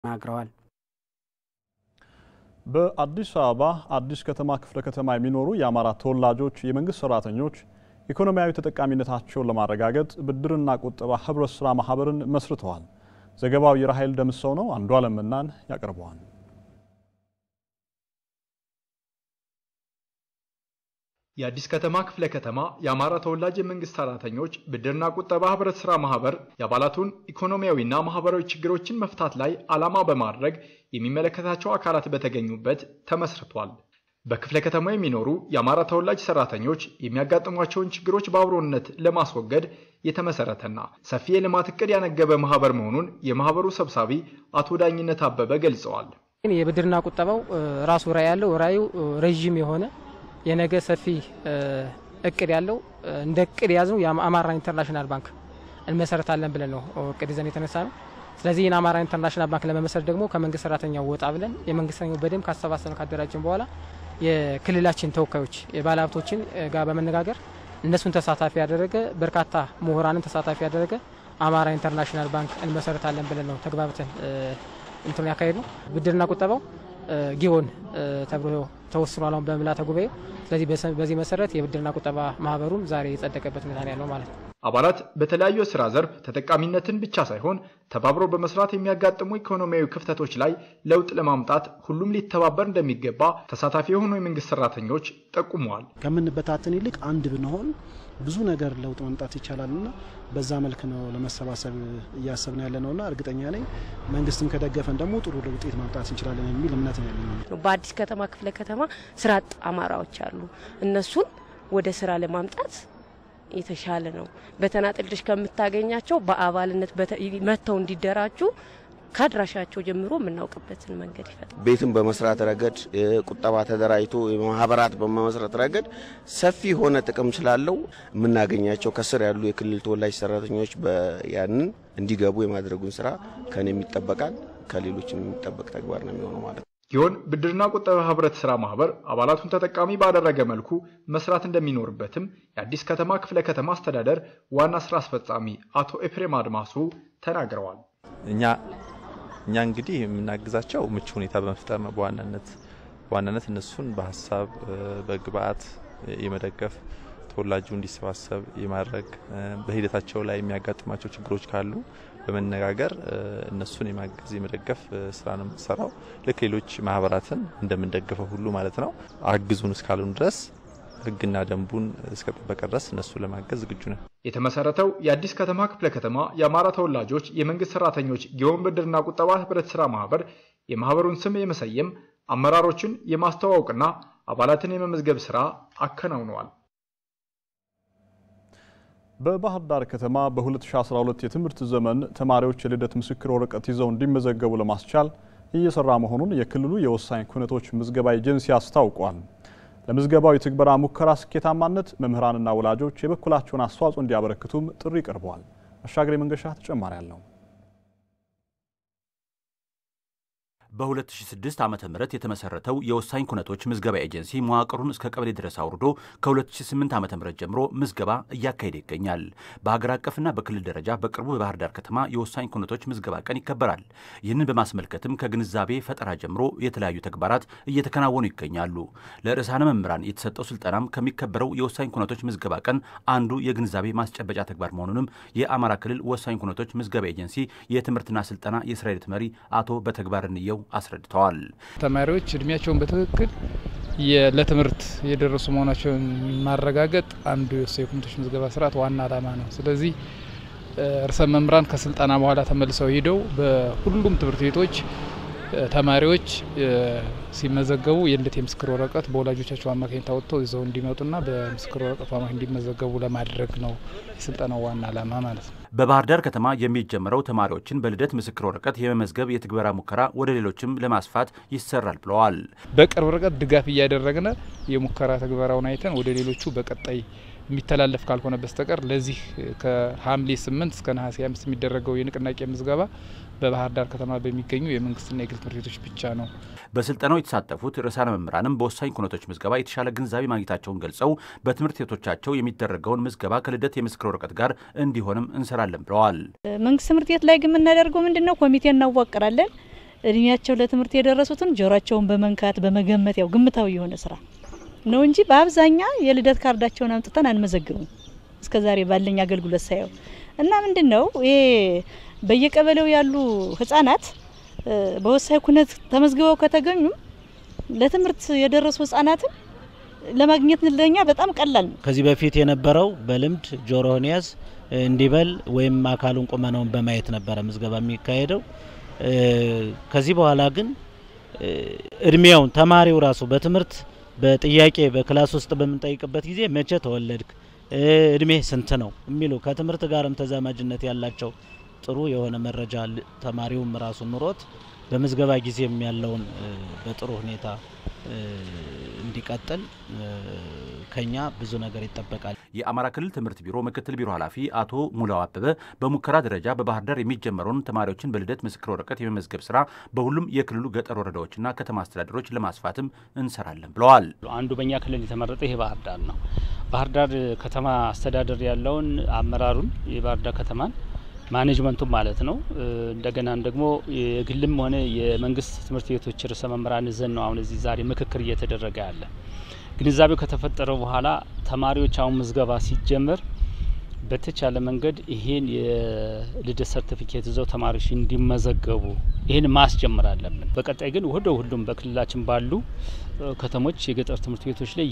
ተናግረዋል። በአዲስ አበባ አዲስ ከተማ ክፍለ ከተማ የሚኖሩ የአማራ ተወላጆች የመንግስት ሰራተኞች ኢኮኖሚያዊ ተጠቃሚነታቸውን ለማረጋገጥ ብድርና ቁጠባ ህብረት ስራ ማህበርን መስርተዋል። ዘገባው የራሄል ደምሰው ነው። አንዱ አለምናን ያቀርበዋል። የአዲስ ከተማ ክፍለ ከተማ የአማራ ተወላጅ የመንግስት ሰራተኞች ብድርና ቁጠባ ህብረት ስራ ማህበር የአባላቱን ኢኮኖሚያዊና ማህበራዊ ችግሮችን መፍታት ላይ ዓላማ በማድረግ የሚመለከታቸው አካላት በተገኙበት ተመስርቷል። በክፍለ ከተማ የሚኖሩ የአማራ ተወላጅ ሰራተኞች የሚያጋጥሟቸውን ችግሮች በአብሮነት ለማስወገድ የተመሰረተና ሰፊ የልማት እቅድ ያነገበ ማህበር መሆኑን የማህበሩ ሰብሳቢ አቶ ዳኝነት አበበ ገልጸዋል። የብድርና ቁጠባው ራሱ ራዕይ ያለው ራዕዩ ረዥም የሆነ የነገ ሰፊ እቅድ ያለው እንደ እቅድ የያዝነው የአማራ ኢንተርናሽናል ባንክ እንመሰረታለን ብለን ነው እቅድ ይዘን የተነሳ ነው። ስለዚህ ይህን አማራ ኢንተርናሽናል ባንክ ለመመሰረት ደግሞ ከመንግስት ሰራተኛው ወጣ ብለን የመንግስት ሰራተኛው በደንብ ካሰባሰብን ካደራጀን በኋላ የክልላችን ተወካዮች የባለሀብቶችን ጋር በመነጋገር እነሱን ተሳታፊ ያደረገ በርካታ ምሁራንን ተሳታፊ ያደረገ አማራ ኢንተርናሽናል ባንክ እንመሰረታለን ብለን ነው ተግባብተን እንትኑ ያካሄድ ነው። ብድርና ቁጠባው ጊዮን ተብሎ ተወስኗል አሁን በምልዓተ ጉባኤው። ስለዚህ በዚህ መሰረት የብድርና ቁጠባ ማህበሩም ዛሬ የጸደቀበት ሁኔታ ያለው ማለት ነው። አባላት በተለያዩ የስራ ዘርፍ ተጠቃሚነትን ብቻ ሳይሆን ተባብሮ በመስራት የሚያጋጥሙ ኢኮኖሚያዊ ክፍተቶች ላይ ለውጥ ለማምጣት ሁሉም ሊተባበር እንደሚገባ ተሳታፊ የሆኑ የመንግስት ሰራተኞች ጠቁመዋል። ከምንበታተን ይልቅ አንድ ብንሆን ብዙ ነገር ለውጥ ማምጣት ይቻላልና በዛ መልክ ነው ለመሰባሰብ እያሰብን ያለ ነውና እርግጠኛ ነኝ መንግስትም ከደገፈን ደግሞ ጥሩ ውጤት ማምጣት እንችላለን የሚል እምነት ነው ያለኝ። በአዲስ ከተማ ክፍለ ከተማ ስራ አጥ አማራዎች አሉ። እነሱን ወደ ስራ ለማምጣት የተሻለ ነው። በተናጥልሽ ከምታገኛቸው በአባልነት መጥተው እንዲደራጁ ከአድራሻቸው ጀምሮ የምናውቅበትን መንገድ ይፈጥራል። ቤትን በመስራት ረገድ ቁጠባ ተደራጅቶ ማህበራት በመመስረት ረገድ ሰፊ የሆነ ጥቅም ስላለው የምናገኛቸው ከስር ያሉ የክልል ተወላጅ ሰራተኞች ያንን እንዲገቡ የማድረጉን ስራ ከኔ የሚጠበቃል ከሌሎች የሚጠበቅ ተግባር ነው የሚሆነው ማለት ነው። ጊዮን ብድርና ቁጠባ ህብረት ስራ ማህበር አባላቱን ተጠቃሚ ባደረገ መልኩ መስራት እንደሚኖርበትም የአዲስ ከተማ ክፍለ ከተማ አስተዳደር ዋና ስራ አስፈጻሚ አቶ ኤፍሬም አድማሱ ተናግረዋል። እኛ እኛ እንግዲህ የምናግዛቸው ምቹ ሁኔታ በመፍጠር ነው። በዋናነት በዋናነት እነሱን በሀሳብ በግብአት የመደገፍ ተወላጁ እንዲሰባሰብ የማድረግ በሂደታቸው ላይ የሚያጋጥማቸው ችግሮች ካሉ በመነጋገር እነሱን የማገዝ የመደገፍ ስራ ነው የምንሰራው። ልክ ሌሎች ማህበራትን እንደምንደግፈው ሁሉ ማለት ነው። አግዙን እስካሉን ድረስ ህግና ደንቡን እስከጠበቀ ድረስ እነሱ ለማገዝ ዝግጁ ነን። የተመሰረተው የአዲስ ከተማ ክፍለ ከተማ የአማራ ተወላጆች የመንግስት ሰራተኞች ጊዮን ብድርና ቁጠባ ህብረት ስራ ማህበር የማህበሩን ስም የመሰየም አመራሮችን የማስተዋወቅና አባላትን የመመዝገብ ስራ አከናውነዋል። በባህር ዳር ከተማ በ2012 የትምህርት ዘመን ተማሪዎች የልደት ምስክር ወረቀት ይዘው እንዲመዘገቡ ለማስቻል እየሰራ መሆኑን የክልሉ የወሳኝ ኩነቶች ምዝገባ ኤጀንሲ አስታውቋል። ለምዝገባው የትግበራ ሙከራ ስኬታማነት መምህራንና ወላጆች የበኩላቸውን አስተዋጽኦ እንዲያበረክቱም ጥሪ ቀርበዋል። አሻግሬ መንገሻ ተጨማሪ አለው። በ2006 ዓ ም የተመሰረተው የወሳኝ ኩነቶች ምዝገባ ኤጀንሲ መዋቅሩን እስከ ቀበሌ ድረስ አውርዶ ከ2008 ዓ ም ጀምሮ ምዝገባ እያካሄደ ይገኛል። በሀገር አቀፍና በክልል ደረጃ በቅርቡ በባህር ዳር ከተማ የወሳኝ ኩነቶች ምዝገባ ቀን ይከበራል። ይህንን በማስመልከትም ከግንዛቤ ፈጠራ ጀምሮ የተለያዩ ተግባራት እየተከናወኑ ይገኛሉ። ለርዕሳነ መምህራን የተሰጠው ስልጠናም ከሚከበረው የወሳኝ ኩነቶች ምዝገባ ቀን አንዱ የግንዛቤ ማስጨበጫ ተግባር መሆኑንም የአማራ ክልል ወሳኝ ኩነቶች ምዝገባ ኤጀንሲ የትምህርትና ስልጠና የስራ ሂደት መሪ አቶ በተግባር እንየው አስረድተዋል። ተማሪዎች እድሜያቸውን በትክክል ለትምህርት የደረሱ መሆናቸውን ማረጋገጥ አንዱ የወሳኝ ኩነቶች ምዝገባ ስርዓት ዋና ዓላማ ነው። ስለዚህ ርዕሰ መምህራን ከስልጠና በኋላ ተመልሰው ሂደው በሁሉም ትምህርት ቤቶች ተማሪዎች ሲመዘገቡ የልደት የምስክር ወረቀት በወላጆቻቸው አማካኝነት አወጥተው ይዘው እንዲመጡና በምስክር ወረቀቱ አማካኝ እንዲመዘገቡ ለማድረግ ነው የስልጠናው ዋና ዓላማ ማለት ነው። በባህር ዳር ከተማ የሚጀምረው ተማሪዎችን በልደት ምስክር ወረቀት የመመዝገብ የትግበራ ሙከራ ወደ ሌሎችም ለማስፋት ይሰራል ብለዋል። በቅርብ ርቀት ድጋፍ እያደረግን የሙከራ ትግበራውን አይተን ወደ ሌሎቹ በቀጣይ የሚተላለፍ ካልሆነ በስተቀር ለዚህ ከሐምሌ ስምንት እስከ ነሐሴ አምስት የሚደረገው የንቅናቄ ምዝገባ በባህር ዳር ከተማ በሚገኙ የመንግስትና የግል ትምህርት ቤቶች ብቻ ነው። በስልጠናው የተሳተፉት ርዕሳነ መምህራንም በወሳኝ ኩነቶች ምዝገባ የተሻለ ግንዛቤ ማግኘታቸውን ገልጸው በትምህርት ቤቶቻቸው የሚደረገውን ምዝገባ ከልደት የምስክር ወረቀት ጋር እንዲሆንም እንሰራለን ብለዋል። መንግስት ትምህርት ቤት ላይ ግን የምናደርገው ምንድን ነው? ኮሚቴ እናዋቅራለን። እድሜያቸው ለትምህርት የደረሱትን ጆሯቸውን በመንካት በመገመት ያው ግምታዊ የሆነ ስራ ነው እንጂ በአብዛኛ የልደት ካርዳቸውን አምጥተን አንመዘግብም። እስከዛሬ ባለኝ አገልግሎት ሳየው እና ምንድን ነው ይሄ በየቀበሌው ያሉ ህጻናት በወሳኝ ኩነት ተመዝግበው ከተገኙም ለትምህርት የደረሱ ህጻናትን ለማግኘት ለኛ በጣም ቀላል ነው። ከዚህ በፊት የነበረው በልምድ ጆሮህን ያዝ እንዲበል ወይም አካሉን ቁመናውን በማየት ነበረ ምዝገባ የሚካሄደው። ከዚህ በኋላ ግን እድሜውን ተማሪው ራሱ በትምህርት በጥያቄ በክላስ ውስጥ በምንጠይቅበት ጊዜ መቼ ተወለድክ፣ እድሜ ስንት ነው የሚሉ ከትምህርት ጋርም ተዛማጅነት ያላቸው ጥሩ የሆነ መረጃ ተማሪውም ራሱ ኑሮት በምዝገባ ጊዜም ያለውን በጥሩ ሁኔታ እንዲቀጥል ከኛ ብዙ ነገር ይጠበቃል። የአማራ ክልል ትምህርት ቢሮ ምክትል ቢሮ ኃላፊ አቶ ሙላው አበበ በሙከራ ደረጃ በባህር ዳር የሚጀመረውን ተማሪዎችን በልደት ምስክር ወረቀት የመመዝገብ ስራ በሁሉም የክልሉ ገጠር ወረዳዎችና ከተማ አስተዳደሮች ለማስፋትም እንሰራለን ብለዋል። አንዱ በእኛ ክልል የተመረጠ ይሄ ባህር ዳር ነው። ባህር ዳር ከተማ አስተዳደር ያለውን አመራሩን የባህር ዳር ከተማን ማኔጅመንቱ ማለት ነው። እንደገና ደግሞ የግልም ሆነ የመንግስት ትምህርት ቤቶች ርዕሰ መምህራን ዘን ነው አሁን እዚህ ዛሬ ምክክር እየተደረገ ያለ። ግንዛቤው ከተፈጠረ በኋላ ተማሪዎች አሁን ምዝገባ ሲጀመር በተቻለ መንገድ ይሄን የልደት ሰርቲፊኬት ይዘው ተማሪዎች እንዲመዘገቡ ይህን ማስጀመር አለብን። በቀጣይ ግን ወደ ሁሉም በክልላችን ባሉ ከተሞች የገጠር ትምህርት ቤቶች ላይ